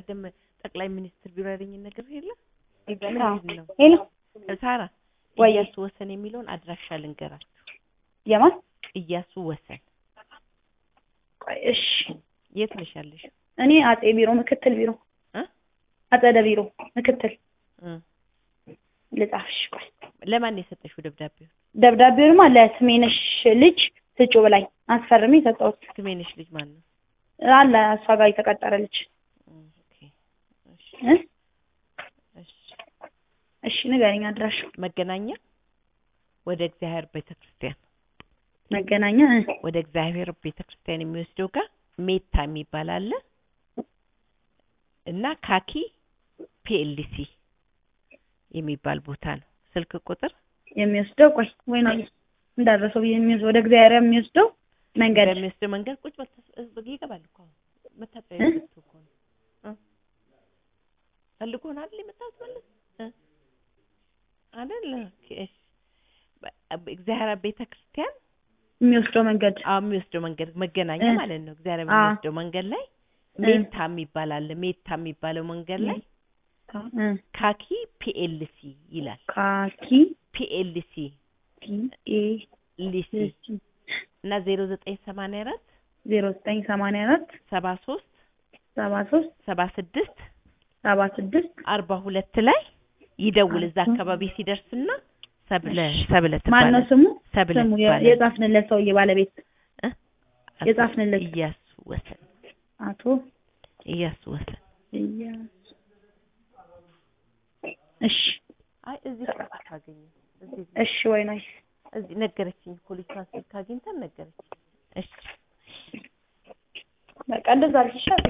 በቀደም ጠቅላይ ሚኒስትር ቢሮ ያለኝን ነገር የለ አዎ። ምንድን ነው ሄሎ ሳራ ወይ እያሱ ወሰን የሚለውን አድራሻ ልንገራችሁ። የማን እያሱ ወሰን ቆይ እሺ የት ነሽ ያለሽው? እኔ አጼ ቢሮ ምክትል ቢሮ እ? አጸደ ቢሮ ምክትል እ ልጻፍሽ ቆይ ለማን ነው የሰጠሽው ደብዳቤውን? ደብዳቤውማ ለስሜነሽ ልጅ ስጩ ብላኝ አስፈርሜ ሰጠሁት ስሜነሽ ልጅ ማን ነው? አለ እሷ ጋር የተቀጠረ ልጅ እ ኦኬ እሺ እ? እሺ እሺ ንገረኝ አድራሻው መገናኛ ወደ እግዚአብሔር ቤተክርስቲያን መገናኛ እ? ወደ እግዚአብሔር ቤተክርስቲያን የሚወስደው ጋር ሜታ የሚባል አለ እና ካኪ ፒኤልሲ የሚባል ቦታ ነው። ስልክ ቁጥር የሚወስደው ቆይ ወይ ነው እንዳደረሰው ብዬ የሚወስደው ወደ እግዚአብሔር የሚወስደው መንገድ በሚወስደው መንገድ ቁጭ በል ተስ- ይገባል እኮ አሁን መታጠቢያ እ? ቤቱ እኮ ነው እ? ፈልጎ ነው አይደል የመጣሁት ማለት እ? አይደል ኦኬ እሺ በ- እግዚአብሔር ቤተክርስቲያን የሚወስደው መንገድ አዎ የሚወስደው መንገድ መገናኛ እ? ማለት ነው። እግዚአብሔር አ። የሚወስደው መንገድ ላይ ሜታ የሚባል አለ። ሜታ የሚባለው መንገድ ላይ እ? ካኪ ፒኤልሲ ይላል። ካኪ ፒኤልሲ ፒ ኤ ሊሲ እና ዜሮ ዘጠኝ ሰማንያ አራት ዜሮ ዘጠኝ ሰማንያ አራት ሰባ ሶስት ሰባ ሶስት ሰባ ስድስት ሰባ ስድስት አርባ ሁለት ላይ ይደውል። እዛ አካባቢ ሲደርስና ሰብለ ሰብለ ማን ነው ትባላለች። ስሙ? ሰብለ ስሙ የ- ትባላለች። የጻፍንለት ሰውዬ ባለቤት እ? የጻፍንለት እያሱ ወሰን አቶ እያሱ ወሰን። እያሱ እሺ አይ እዚህ ስልክ ካገኘ እዚህ እሺ ወይ ነው እዚህ ነገረችኝ። ፖሊሷን ስልክ አግኝተን ነገረችኝ። እሺ በቃ እንደዛ አልሽ